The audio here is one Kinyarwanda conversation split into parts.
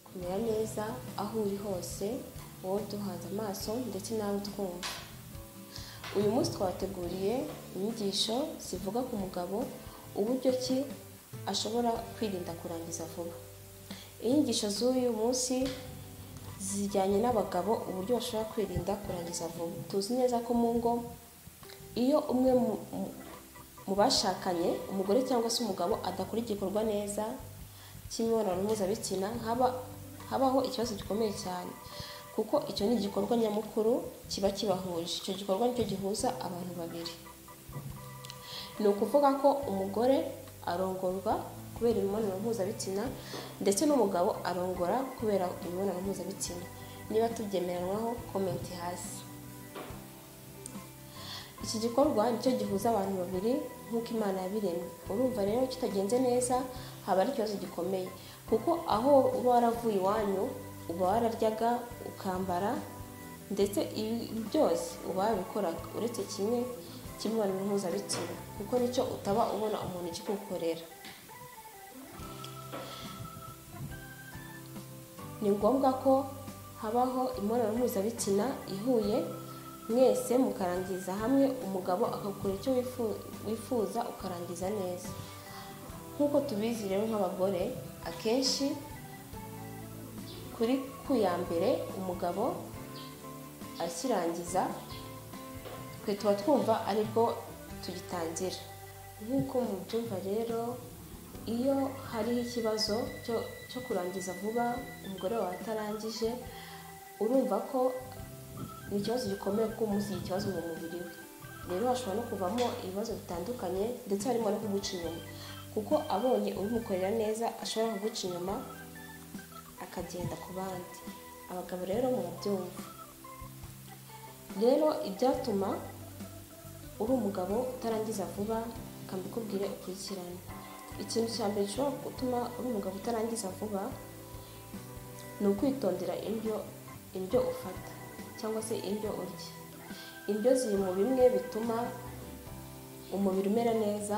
kumera neza aho uri hose wowe duhanze amaso ndetse nawe twumva uyu munsi twateguriye inyigisho zivuga ku mugabo uburyo ki ashobora kwirinda kurangiza vuba inyigisho z'uyu munsi zijyanye n'abagabo uburyo bashobora kwirinda kurangiza vuba tuzi neza ko mu ngo iyo umwe mu bashakanye umugore cyangwa se umugabo adakora igikorwa neza cy'imibonano mpuzabitsina habaho ikibazo gikomeye cyane kuko icyo ni igikorwa nyamukuru kiba kibahuje icyo gikorwa nicyo gihuza abantu babiri ni ukuvuga ko umugore arongorwa kubera imibonano mpuzabitsina ndetse n'umugabo arongora kubera imibonano mpuzabitsina niba tubyemeranwaho komenti hasi iki gikorwa nicyo gihuza abantu babiri nk'uko imana yabiremye urumva rero kitagenze neza haba ari ikibazo gikomeye kuko aho uba waravuye iwanyu uba wararyaga ukambara ndetse ibi byose uba wabikoraga uretse kimwe cy'imibonano mpuzabitsina kuko nicyo utaba ubona umuntu ikikukorera ni ngombwa ko habaho imibonano mpuzabitsina ihuye mwese mukarangiza hamwe umugabo akakora icyo wifuza ukarangiza neza nk'uko tubizi rero nk'abagore akenshi kuri ku ya mbere umugabo akirangiza twe tuba twumva aribwo tugitangira nk'uko mubyumva rero iyo hariho ikibazo cyo kurangiza vuba umugore wawe atarangije urumva ko ni ikibazo gikomeye kuko umunsi ikibazo mu mubiri we rero hashobora no kuvamo ibibazo bitandukanye ndetse harimo no kuguca inyuma kuko abonye ubimukorera neza ashobora kuguca inyuma akagenda ku bandi abagabo rero murabyumva rero ibyatuma uri umugabo utarangiza vuba reka mbikubwire ukurikirane ikintu cya mbere gishobora gutuma uri umugabo utarangiza vuba ni ukwitondera indyo ufata cyangwa se indyo urya indyo ziri mu bimwe bituma umubiri umera neza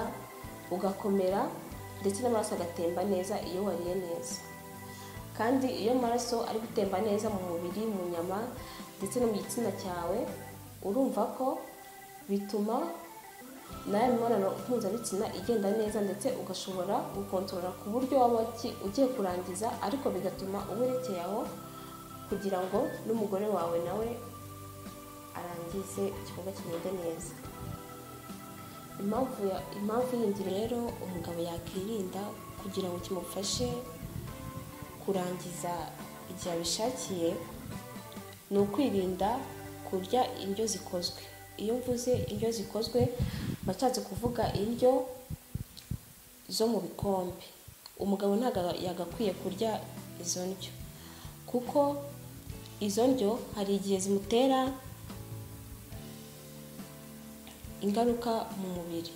ugakomera ndetse n'amaraso agatemba neza iyo wariye neza kandi iyo amaraso ari gutemba neza mu mubiri mu nyama ndetse no mu gitsina cyawe urumva ko bituma nawe mibonano mpuzabitsina igenda neza ndetse ugashobora gukontorora ku buryo waba ugiye kurangiza ariko bigatuma uwerekeye aho kugira ngo n'umugore wawe nawe arangize igikorwa kigende neza impamvu yindi rero umugabo yakwirinda kugira ngo kimufashe kurangiza igihe abishakiye ni ukwirinda kurya indyo zikozwe iyo mvuze indyo zikozwe bashatse kuvuga indyo zo mu bikombe umugabo ntabwo yagakwiye kurya izo ndyo kuko izo ndyo hari igihe zimutera ingaruka mu mubiri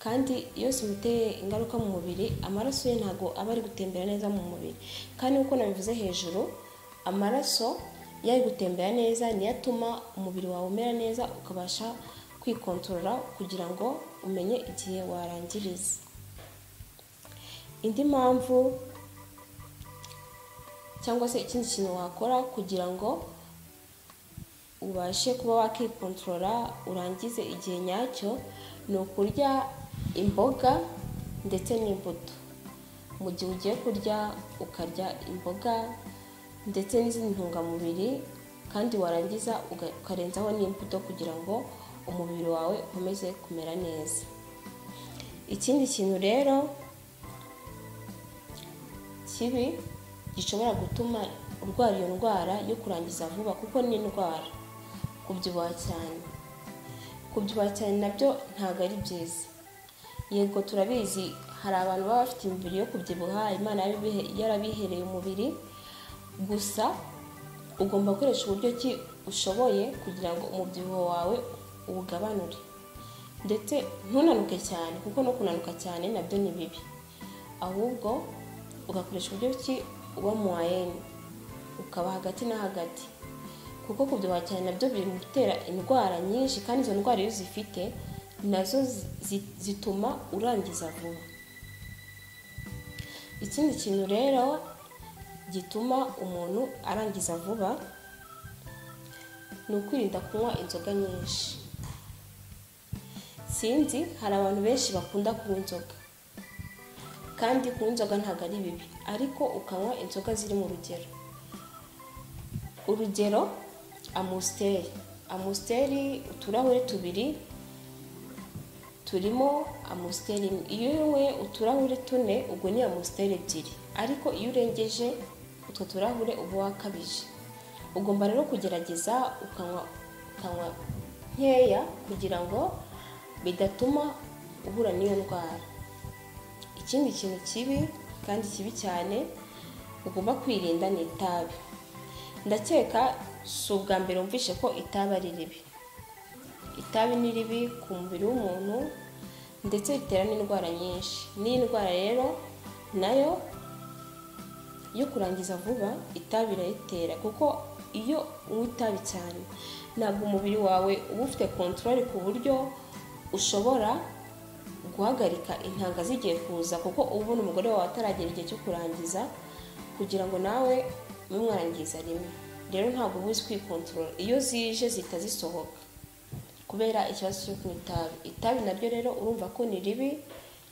kandi iyo zimuteye ingaruka mu mubiri amaraso ye ntabwo aba ari gutembera neza mu mubiri kandi nk'uko nabivuze hejuru amaraso iyo ari gutembera neza niyo atuma umubiri wawe umera neza ukabasha kwikontorora kugira ngo umenye igihe warangiriza indi mpamvu cyangwa se ikindi kintu wakora kugira ngo ubashe kuba wakikontorora urangize igihe nyacyo ni ukurya imboga ndetse n'imbuto mu gihe ugiye kurya ukarya imboga ndetse n'izindi ntungamubiri kandi warangiza ukarenzaho n'imbuto kugira ngo umubiri wawe ukomeze kumera neza ikindi kintu rero kibi gishobora gutuma urwara iyo ndwara yo kurangiza vuba kuko ni indwara kubyibuha cyane kubyibuha cyane nabyo ntabwo ari byiza yego turabizi hari abantu baba bafite imibiri yo kubyibuha imana yarabihereye umubiri gusa ugomba gukoresha uburyo ki ushoboye kugira ngo umubyibuho wawe uwugabanure ndetse ntunanuke cyane kuko no kunanuka cyane nabyo ni bibi ahubwo ugakoresha uburyo ki uba mu wayeni ukaba hagati na hagati kuko kubyibuha cyane nabyo biri mu bitera indwara nyinshi kandi izo ndwara iyo uzifite nazo zituma urangiza vuba ikindi kintu rero gituma umuntu arangiza vuba ni ukwirinda kunywa inzoga nyinshi sinzi hari abantu benshi bakunda kunywa inzoga kandi kunywa inzoga ntabwo ari bibi ariko ukanywa inzoga ziri mu rugero urugero amusiteri amusiteri uturahuri tubiri turimo amusiteri imwe iyo unyweye uturahuri tune ubwo ni amusiteri ebyiri ariko iyo urengeje utwo turahure uba wakabije ugomba rero kugerageza ukanywa ukanywa nkeya kugira ngo bidatuma uhura n'iyo ndwara ikindi kintu kibi kandi kibi cyane ugomba kwirinda ni itabi ndakeka si ubwa mbere wumvishe ko itabi ari ribi itabi ni ribi ku mubiri w'umuntu ndetse ritera n'indwara nyinshi n'iyi ndwara rero nayo yo kurangiza vuba itabi irayitera kuko iyo unywa itabi cyane ntabwo umubiri wawe uba ufite kontorore ku buryo ushobora guhagarika intanga zigiye kuza kuko uba ubona umugore wawe ataragera igihe cyo kurangiza kugira ngo nawe bimwangiza rimwe rero ntabwo uba uzi kwikontorora iyo zije zihita zisohoka kubera ikibazo cyo kunywa itabi itabi naryo rero urumva ko ni ribi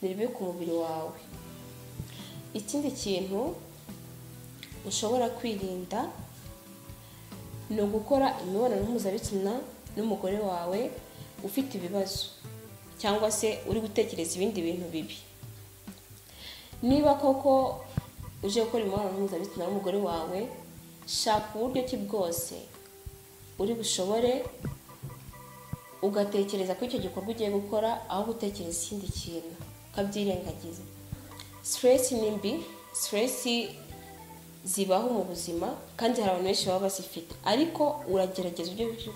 ni ribi ku mubiri wawe ikindi kintu ushobora kwirinda ni ugukora imibonano mpuzabitsina n'umugore wawe ufite ibibazo cyangwa se uri gutekereza ibindi bintu bibi niba koko uje gukora imibonano mpuzabitsina n'umugore wawe shaka uburyo ki bwose uri bushobore ugatekereza ko icyo gikorwa ugiye gukora aho gutekereza ikindi kintu ukabyirengagiza siteresi ni mbi siteresi zibaho mu buzima kandi hari abantu benshi baba bazifite ariko uragerageza uburyo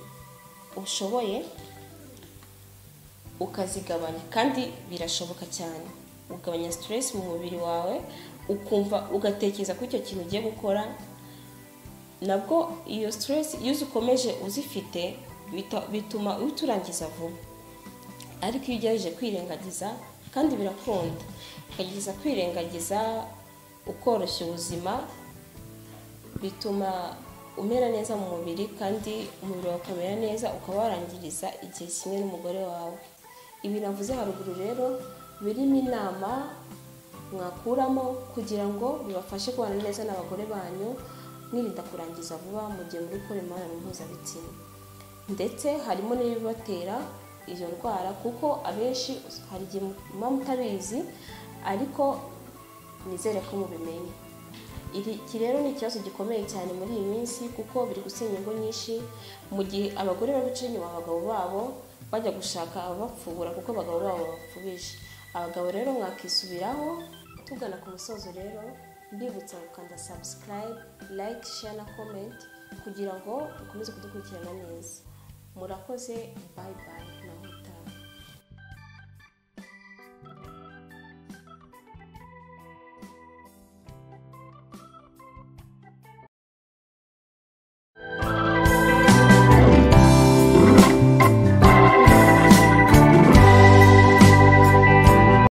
ushoboye ukazigabanya kandi birashoboka cyane ugabanya siteresi mu mubiri wawe ukumva ugatekereza ko icyo kintu ugiye gukora nabwo iyo siteresi iyo uzikomeje uzifite bituma uhita urangiza vuba ariko iyo ugerageje kwirengagiza kandi birakunda ukagerageza kwirengagiza ukoroshya ubuzima bituma umera neza mu mubiri kandi umubiri wawe ukamera neza ukaba warangiriza igihe kimwe n'umugore wawe ibi navuze haruguru rero birimo inama mwakuramo kugira ngo bibafashe kubana neza n'abagore banyu mwirinda kurangiza vuba mu gihe muri gukora imibonano mpuzabitsina ndetse harimo n'ibibatera izo ndwara kuko abenshi hari igihe muba mutabizi ariko nizere ko mubimenye iki rero ni ikibazo gikomeye cyane muri iyi minsi kuko biri gusenya ingo nyinshi mu gihe abagore bari guca inyuma abagabo babo bajya gushaka ababapfubura kuko abagabo babo babapfubije abagabo rero mwakisubiraho tugana ku musozo rero mbibutsa gukanda sabusikarayibe layike sheya na komenti kugira ngo ukomeze kudukurikirana neza murakoze bayi bayi na